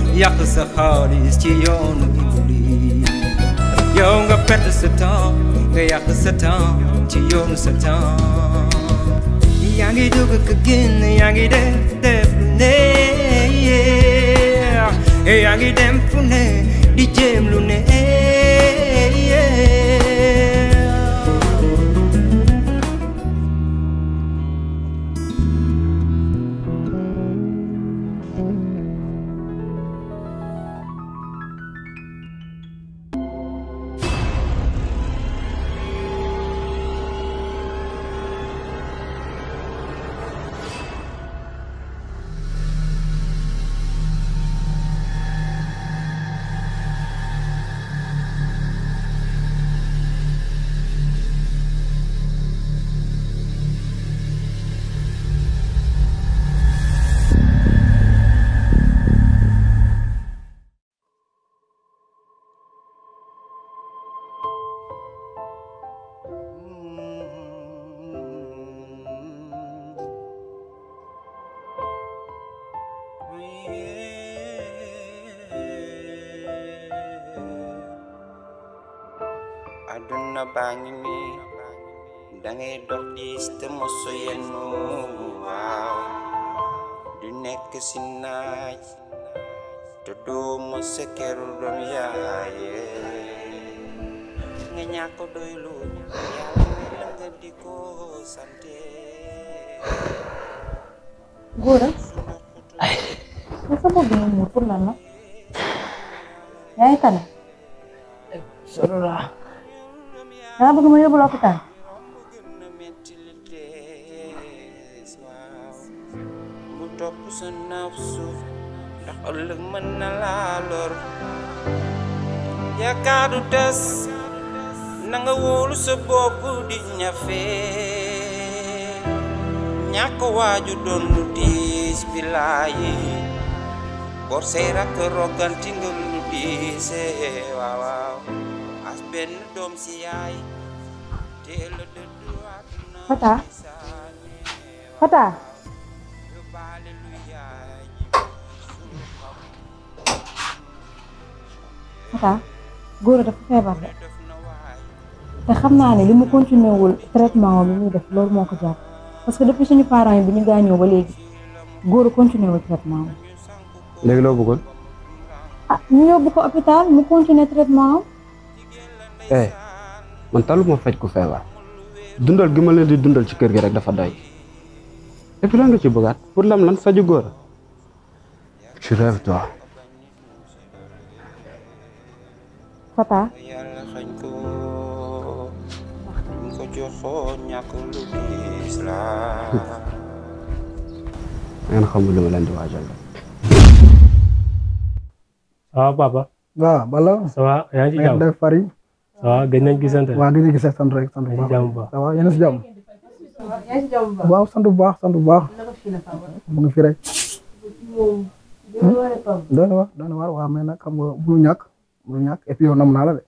yàq sa xaalis ci yoonu iblis yow nga perte sa temps nga yàq sa temps ci yoonu sa temps yaa ngi dugg ka génn yaa ngi def def lu ne yaa ngi dem fu ne di jéem lu ne aduna baa ngi nii dangay dox diis te moso yennu waaw du nekk si naaj te doo mosa keru doom yaaye nga ñàkk doylu yàlla may la nga di ko sante góora nga sa bopp bi nga muur pour lan la yaa ngi tane solo la danga bëgg ma yóbbu la hôpital na metti li dees waaw bu topp sa nafsu ndax ëllëg mën na laa lor yaakaar du des na nga wóolu sa bopp di ñafe ñàkk waaju doon lu diis bilaayi bor say rakk roganti nga lu diise waaw waaw as benn doom si yaay teel a dëddu àdduna Fata saane Fata yóbbaale lu yaay Fata góora dafa feebar de def na waay te xam naa ne li mu continué wul traitement bi muy def loolu moo ko jàpp parce que depuis suñu parents yi bi ñu gaañoo ba léegi góora continué wul traitement am léegi loo bëggoon ah ñu yóbbu ko hôpital mu continué traitement am eh man taluma faj ku feebar dundal gi ma leen di dundal ci kër gi rek dafa doy et puis lan nga ci bëggaat pour lam lan faju góor tu rêves toi Fata yàlla xañ ko ñu ko joxoon ñàkk lu diis la ngeen xamul li ma leen di waajal la ça va papa waaw bala ça va yaa ngi ci na ngeen jàmm def fari ça va gëj nañ gisante waa gis nga gisee sant rek sant bu yaa ngi ci baax jàmm bu baax ça va yéen a si jàmm waaw sant bu baax sant bu baax mu ngi fi rek doon na waar doon na waar waaw mais nag xam nga bulu ñàkk bulu ñàkk et puis yow nam naa la de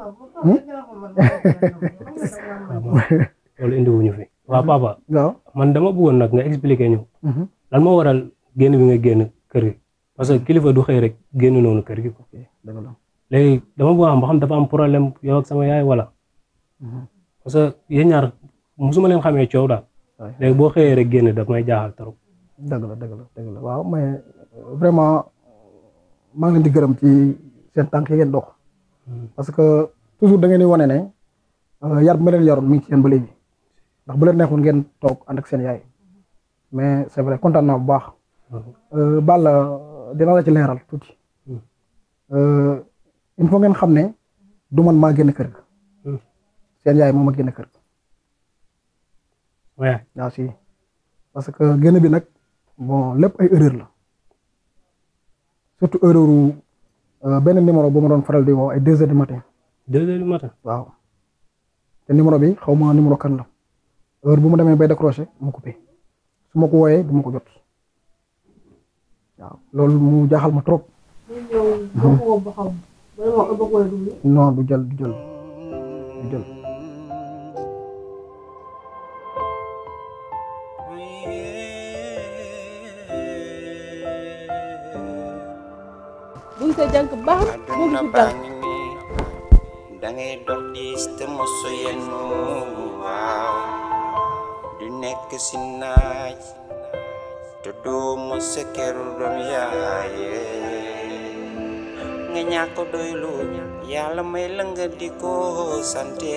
loolu indi wuñu fi waaw papa waaw man dama bëggoon nag nga expliquer ñu Mhm. lan moo waral génn bi nga génn kër gi parce que kilifa du xëy rek génn noonu kër gi quoi dëgg la léegi dama bëgg a xam ba xam dafa am problème yow ak sama yaay wala parce que yéen ñaar musuma leen xamee coow daal Ouais. léegi boo xëyee rek génn daf may jaaxal trop dëgg la dëgg la dëgg la waaw mais euh, vraiment maa ngi leen di gërëm ci seen tànk yi ngeen dox parce que toujours da ngeen di wane ne euh, yar bi ma leen yaroon mi ngi ci yéen ba léegi ndax bu leen neexoon ngeen toog ànd ak seen yaay mais c'est vrai kontaan naa bu baax Euh, Balla dina la ci leeral tuuti Euh, il faut ngeen xam ne du man maa génn kër ga Hmm. seen yaay moo ma génn kër ga sama yaay waaw si parce que génn bi nag bon lépp ay erreur la surtout erreur u euh, benn numéro bu ma doon faral di woo ay deux heures du matin deux heures du matin waaw te numéro bi xaw ma numéro kan la heure bu ma demee bay décroché mu coupé su ma ko wooyee du ma ko jot waaw loolu mu jaaxal ma trop non du jël du jël du jël sa jànk baax na moo ngi àdduna fi baa jànk ngi nii dangay dox diis te mosu yennu waaw du nekk si naaj te doo mos a keru doom yaaye nga ñàkk doylu yàlla may la nga di ko sante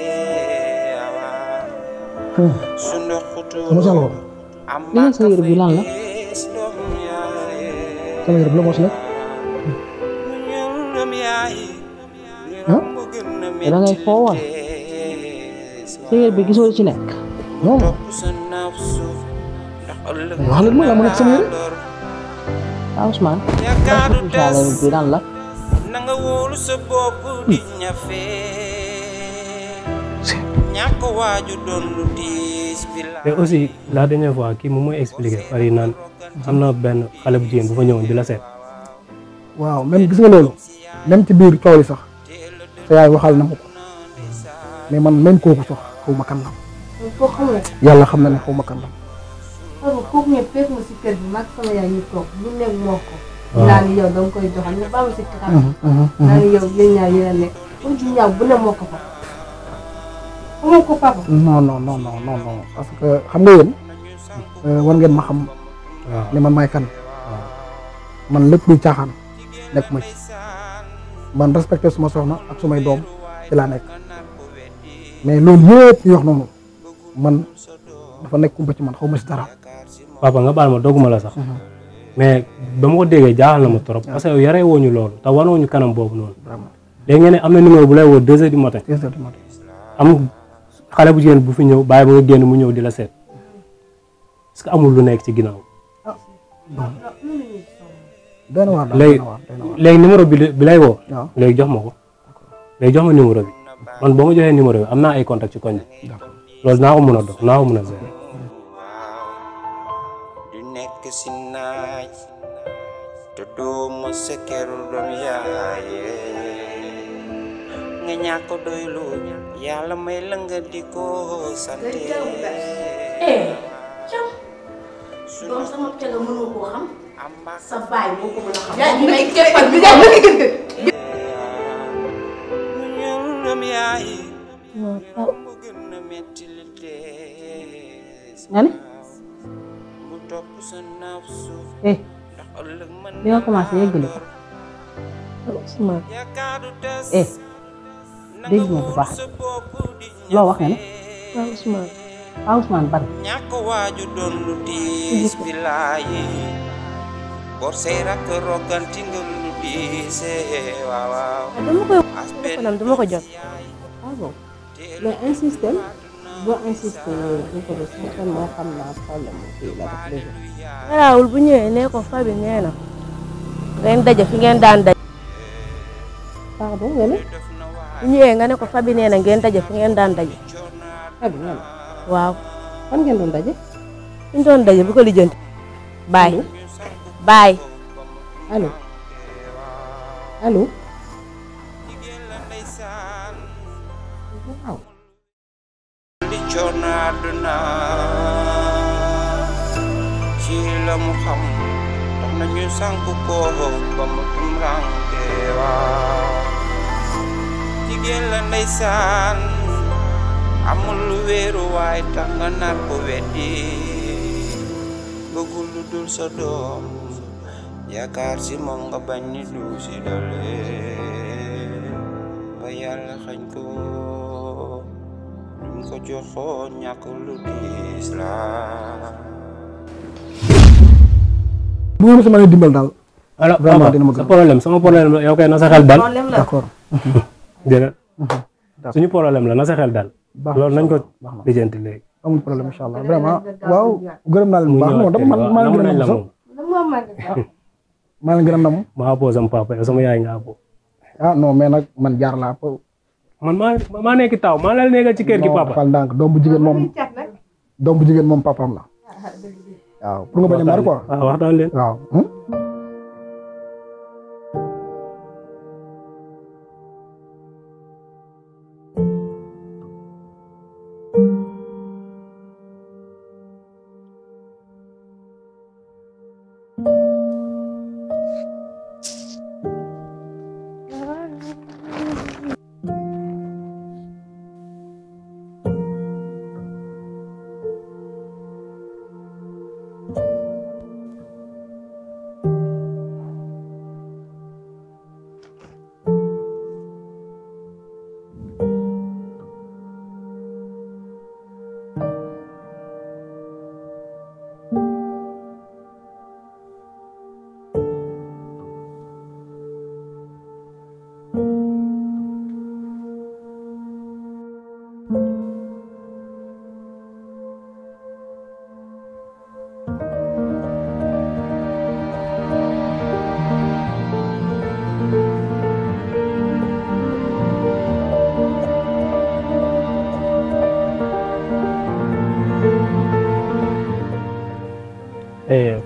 waaw su ndox xutuuru Moussa Lo am li nga sa yére bi lan la fees doom yaaye sama yére bu la moo si nekk da ngay foo woon sa yére bi gisoo ci nekk non wax wax leen ma la ma nekk sama yére ah Ousmane est-ce que sa yére bi lan la na nga wóolu sa bopp di ñafe ñàkk waaju doon lu diis bi la te aussi la dernière fois kii moom mooy expliqué par yi naan am na benn xale bu jigéen bu fa ñëwoon di la seet waaw même gis nga loolu même ci biir coow li sax sa yaay waxal na ma ko mais man même kooku sax xaw ma kan la foo xamul yàlla xam na ne xaw ma kan la xam nga kooku ñëpp fekk ma si kër gi mag sama yaay ñu toog lu nekk moo ko Waaw. naa ni yow danga koy doxal ñu ba ma si kakaam naa ni yow yéen ñaar yéen a nekk pour di ñaaw bu ne moo ko fa xamoo ko papa non non non non non non parce que xam nga yéen euh, war ngeen ma xam waaw ne man maay kan man lépp luy caaxaan nekk ma ci man respecté suma soxna ak sumay doom ci laa nekk mais loolu yëpp ñu wax noonu man dafa nekk kumpa ci man xaw ma si dara papa nga baal ma dogguma la sax mais ba ma ko déggee jaaxal na ma trop parce que yow yaree woo ñu loolu te wanoo ñu kanam boobu noonu vraiment léegi ngeen ne am na numéro bu lay woo deux heures du matin deux heures du matin am xale bu jigéen bu fi ñëw bàyyi ba nga génn mu ñëw di la seet est-ce que amul lu nekk ci ginnaaw doy na waar daal léegi doy na waar doy na waar léegi numéro bi bi lay woo waaw léegi jox ma ko léegi jox ma numéro bi man boo ma joxee numéro bi am naa ay contact ci koñ bi loolu naa ko mën a dox naa ko mën a gérer du nekk si naaj te doo mos a keru doom yaaye nga ñàkk doylu yàlla may la nga di ko sante eh cam doom sama tega mënoo koo xam am mbaax sa baay moo ko mën a xam yaa ngi may keppal bi yaa ngi gën mu ñëw doom yaaye non mu gën a metti li dees nga ne mu topp sa nafsu eh ndax ëllëg mën bi nga commencé yëggali ko Ousmane yaakaaru tas eh dégg nga bu baax loo wax nga ne waaw Ousmane ah Ousmane ban ñàkk waaju doon lu diis bi laayi bor say rakk roganti nga lu diise waaw waaw dama koy as téléphone am dama ko jot ah bon mais insisté boo insisté du ko def certainement xam naa problème mu kii la def léegi garaawul bu ñëwee nee ko fabi nee na ngeen daje fi ngeen daan daje pardon nga ne bu ñëwee nga ne ko fabi nee na ngeen daje fi ngeen daan daje abi nga ne waaw fan ngeen doon daje fi ñu doon daje bu ko lijjanti baay baay allo allo waaw di coono àdduna ci la mu xam tax na ñu sànk ko ba mu tumranke waaw jigéen la ndeysaan amul lu wéeru waay tax nga nar ko weddi bëggul lu dul sa doom yaakaar si moom nga bañ ni du si dole ba yàlla xañ ko duñ ko joxoon ñàkk lu diis la bu ngeen sama leen dimbal daal alors Vraiment, papa dina ma sa gën. problème sama problème la yow kay na sa xel dal problème la d'accord déedéet D'accord. suñu problème la na sa xel dal baax loolu nañ ko baax na lijjanti léegi amul problème incha allah vraiment waaw gërëm naa leen bu mu baax non ñëwaat dama man maa leen gën a nañ la nam sax moom maa leen gën a nam ma appoo sama papa yow sama yaay nga appoo ah non mais nag man jaar laa po man maa maa nekk taw maa la nekkal ci kër gi non papa fal ndànk doom bu jigéen moom doom bu jigéen moom papaam la waaw pour nga bañ a mar quoi waaw waxtaan leen waaw hmm?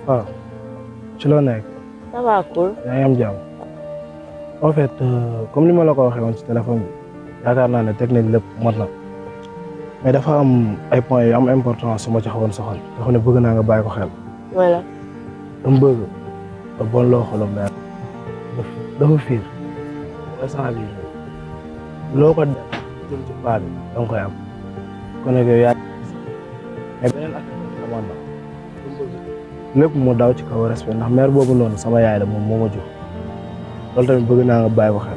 waaw ci loo nekk ça va cool yaa ngi am jàmm en fait euh, comme li ma la ko waxee woon ci téléphone bi yaakaar naa ne teg nañ lépp mat na mais dafa am ay points yu am importance su ma ci xawoon soxal dafa ne bëgg naa nga bàyyi ko xel mooy la dama bëgg nga bon loo xolam meer dafa fiir instant bi loo ko def jëm ci paa bi da nga koy am kon nag yow yaa mais beneen ak xamoon na lépp mu daw ci kaw respect ndax mère boobu noonu sama yaay la moom moo ma jur loolu tamit bëgg naa nga bàyyi ko xel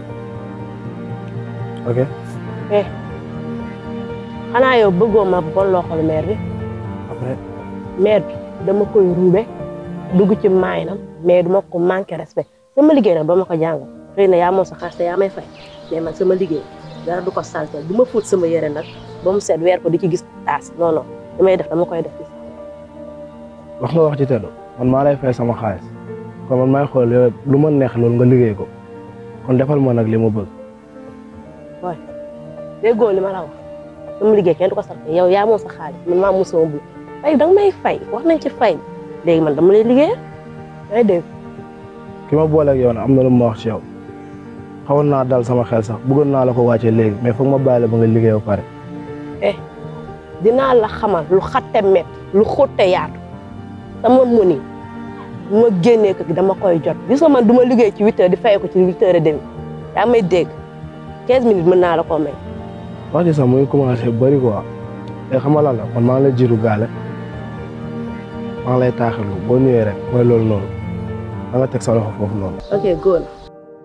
ok eh xanaa yow bëggoo ma bon loo xol mère bi après mère bi dama koy ruube dugg ci maayinam mais duma ko manqué respect sama liggéey nag doo ma ko jàngal xëy na yaa moom sa xaalis te yaa may fay mais man sama liggéey dara du ko saltel du ma fóot sama yére nag ba mu set weer ko di ci gis taas non non li may def dama koy def ci wax nga wax ci teddu man maa lay fay sama xaalis kon man maay xool yow lu ma neex loolu nga liggéey ko kon defal ma nag li ma bëgg waay déggoo li ma la wax sama liggéey kenn du ko salte yow yaa moom sa xaalis man maa moom sama bu fay danga may fay wax nañ ci fay léegi man dama lay liggéeyal day dégg ki ma booleeg yow nag am na lu ma wax ci yow xawoon naa dal sama xel sax bëggoon naa la ko wàccee léegi mais foog ma bàyyi la ba nga liggéey ba pare eh dinaa la xamal lu xatte met lu xotte yaatu sama mëni bu ma génnee ko dama koy jot gis nga man du ma liggéey ci huit heures di fay ko ci huit heures et demi yaa may dégg quinze minutes mën naa la ko may wax ji sax muy commencé bëri quoi te xam nga lan la man maa ngi lay jiitu gaale maa ngi lay taaxirlu boo ñëwee rek mooy loolu noonu da nga teg sa loxo foofu noonu. ok góor na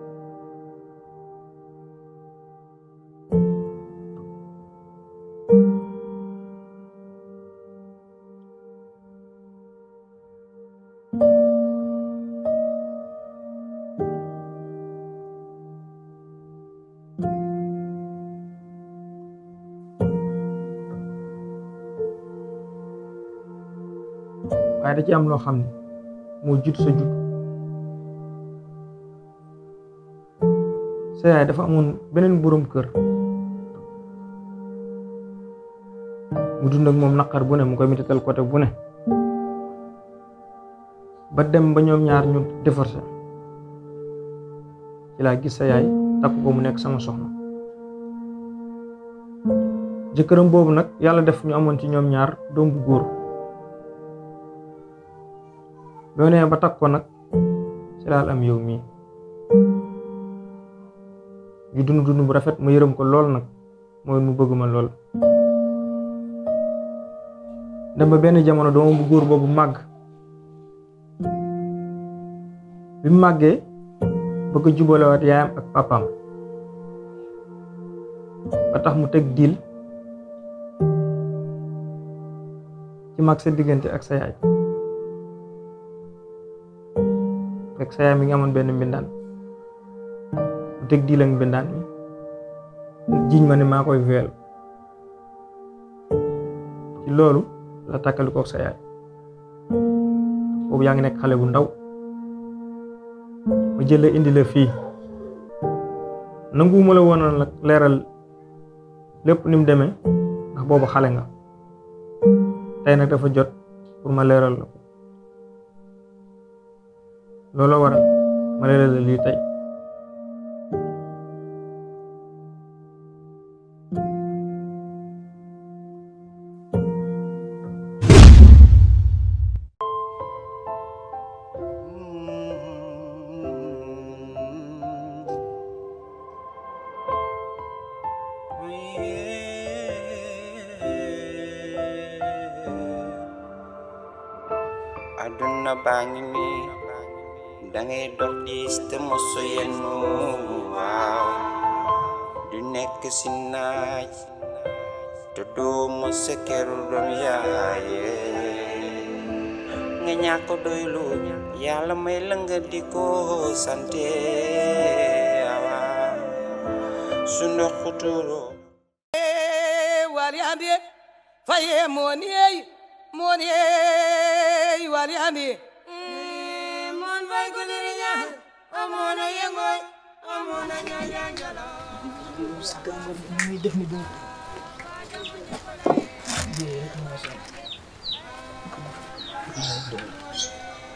waaye da ci am loo xam ne moo jiitu sa judd sa yaay dafa amoon beneen boroom kër mu dund ak moom naqar bu ne mu koy mitital côté bu ne ba dem ba ñoom ñaar ñu divorcé ci laa gis sa yaay takk ko mu nekk sama soxna jëkkëram boobu nag yàlla def ñu amoon ci ñoom ñaar doom bu góor boo nee ba takk ko nag ci laal am yow mii ñu dund dund bu rafet ma yërëm ko lool nag mooy mu bëgg ma lool dem ba benn jamono doomam bu góor boobu màgg bi mu màggee bëgg a jubalewaat yaayam ak papaam ba tax mu teg diil ci mag sa diggante ak sa yaay fekk sa yaay mi ngi amoon benn mbindaan mu teg diil ak mbindaan mi jiñ ma ne maa koy veel ci loolu la takkali kook sa yaay boobu yaa ngi nekk xale bu ndaw ma jël la indi la fii nanguwuma la woon nag leeral lépp ni mu demee ndax boobu xale nga tey nag dafa jot pour ma leeral la ko looloo waral ma leeral la lii tey aduna baa ngi nii dangay dox diis te mosu yennu waaw du nekk si naaj te doo mos a keru doom yaaye nga ñàkk doylu yàlla may la nga di ko sante waaw su ndox xuturo waliande faye moniyey moniyey waliande mon fay guliriña amona yengoy amona ñajanjala muy def ni boobu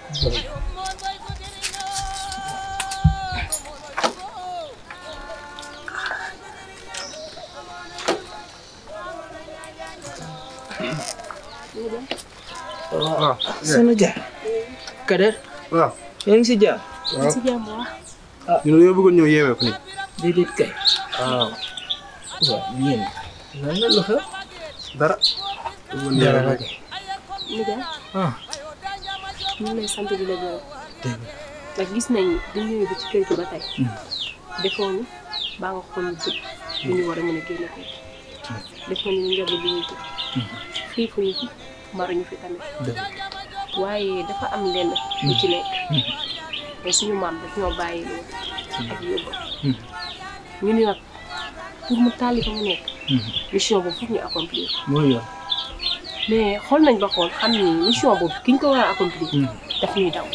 waaw sama jaar Kader waaw yaa ngi si jaar waaw si jàmm wax ñu ne yow bëggoon ñëw yeewee ko nii déedéet kay waaw waaw yéen lan la lu xew dara bëggoon yeewee ko nijaay ah ñu ngi lay sant di la gërëm dégg ndax gis nañ bi ñu ñëwee ba ci kër gi ba tey defoo ñu baa nga xool ñu bët bu ñu war a mën a génne ko defoo ñu njaboot bi ñu jël xiifuñu fi maruñu fi tamit waaye dafa am lenn lu ci nekk te suñu maam daf ñoo bàyyi loolu ak yóbbu ñu ni nag pour mu tàlli fa mu nekk mission boobu foog ñu accomplir ko mooy yoon mais xool nañ ba xool xam ni mission boobu ki ñu ko war a accomplir daf ñuy daw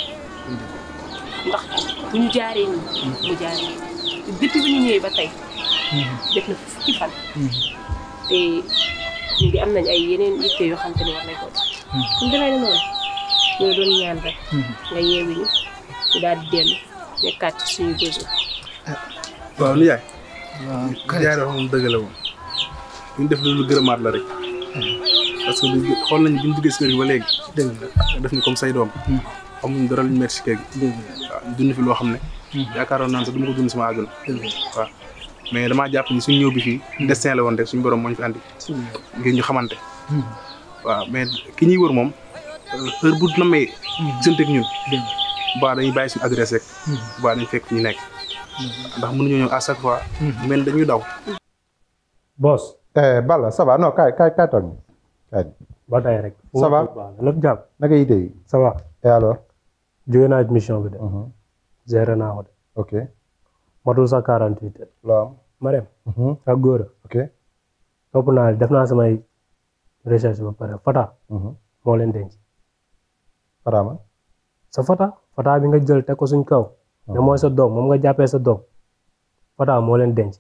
ndax bu ñu jaaree nii mu jaaree nii depuis bi ñu ñëwee ba tey def na fukki fan te ñu ngi am nañ ay yeneen yitte yoo xam te ne war nañ ko def suñ demee ne noonu ñoo doon ñaan rek nga yeewi ñu ñu daal di dellu nekkaat ci suñu besoin waaw li yaay waaw yaay dafa moom dëgg la moom ñu def lu gërëmaat la rek parce que du xool nañu bi ñu duggee si kër gi ba léegi dëgg la nga def ni comme say doom amuñ dara luñ metti si kër gi dëgg la waaw ñu dund fi loo xam ne yaakaaroon naan sax du ma ko dund sama àdduna dëgg la waaw mais damaa jàpp ni suñ ñëw bi fii destin la woon rek suñu borom moo ñu fi andi suñu ngir ñu xamante waaw mais ki ñuy wër moom heure bu namee gisante ak ñun dëgg baa dañuy bàyyi suñu adresse rek baa dañuy fekk fi ñu nekk ndax mënuñoo ñëw à chaque fois mel dañuy daw boss Eh, Balla ça va non kaay kaay kaay toog kaay. ba tey rek. Ça va? lépp jàpp naka yite yi. ça va. et alors. jóge naa ci mission bi de. Mhm. géré naa ko de. ok. matul sa 48 heures. loo am. ma dem. Mhm. ak góor a. ok. topp naa def naa samay recherche ba pare Fata. Mhm. moo leen denc. Faraama. sa Fata. Fata bi nga jël teg ko suñ kaw. ne mooy sa doom moom nga jàppee sa doom. Fata moo leen denc.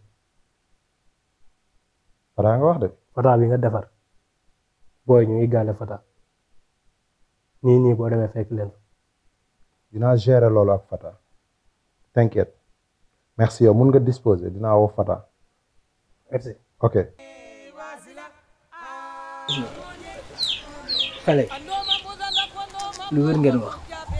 Fara nga wax de. Fata bi nga defar. booy ñu ngi gàlle Fata. nii nii boo demee fekk leen. dinaa gérer loolu ak Fata. t'inquiète. merci yow mun nga disposer dinaa woo Fata. merci. ok. xale lu wér ngeen wax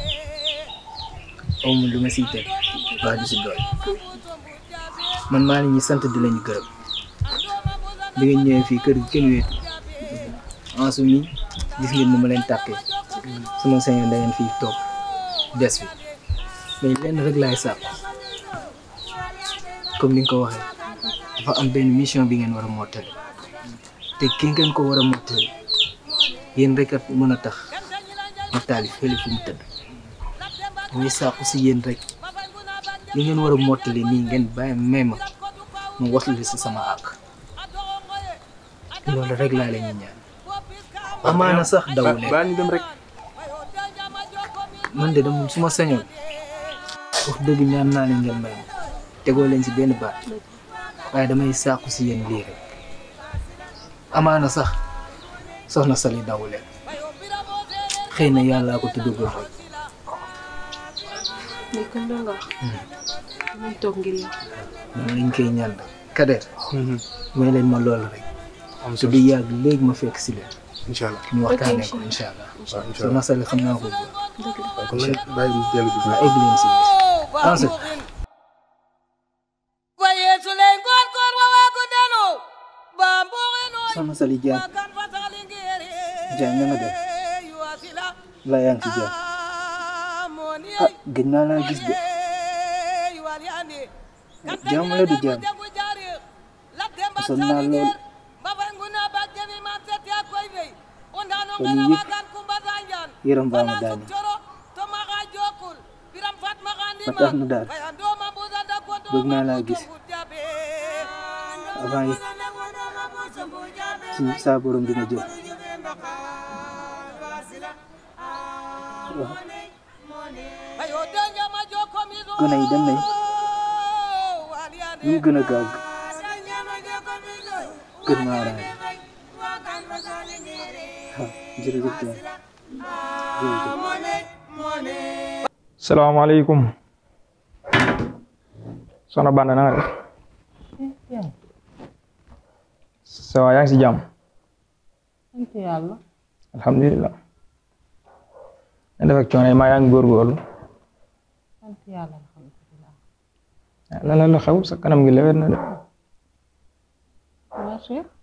amul lu ma siy teg waa du si doy man maa ngi ñi sant di lañu gërëm bi nga ñëwee fii kër gi kenn wéetu en su mi gis ngeen ni ma leen tàkkee sama sañoon da ngeen fii toog des fi mais lenn rek laay sàkku comme ni nga ko waxee dafa am benn mission bi ngeen war a mottali te ki ngeen ko war a mottali yéen rek a mën a tax ma taali fële fu mu tëdd muy sàkku si yéen rek li ngeen war a mottali nii ngeen bàyyi may ma mu waslu si sama àq loolu rek laa leen ñaan amaana sax daw leen baa ñu dem rek man de dama su ma sañoon wax dëgg ñaan naa leen ngeen may ma tegoo leen si benn baat waaye damay sàkku si yéen lii rek amaana sax soxna Sali daw leen xëy na yàllaa ko tuddagul rek mais kon loolu nga wax. dinañ toog ngir yow. moom lañ koy ñaan rek Kader may leen ma loolu rek te du yàgg léegi ma fekk si leen incha allah ñu waxtaanee ko incha allah waaw incha soxna Sali xam naa ko bu dëgg la. kon nañ bàyyi ñu dellu bi waa egg leen si ensuite Wayesulen kon kon wawa kudano bambuge no soxna Sali Diagne Diagne na nga def la yaa ngi ci jàmm ah gëj naa laa gis de jàmm la du jàmm sonn naa lool fan yii yëpp yaram baa ma daane ba tax na daal bëgg naa laa gis avant yi suñu saa borom dina jël waaw gone yi dem nañ ñu gën a gaaw gën maa raay waaw jërëjëf Diagne jërëjëf salaamaaleykum soxna Banda na nga def ça va yaa ngi si jàmm sant yàlla alhamdulilah na def ak coono yi maa yaa ngi góorgóorlu sant yàlla alhamdulilah lan la la xew sa kanam gi lewet na de waa Cheikh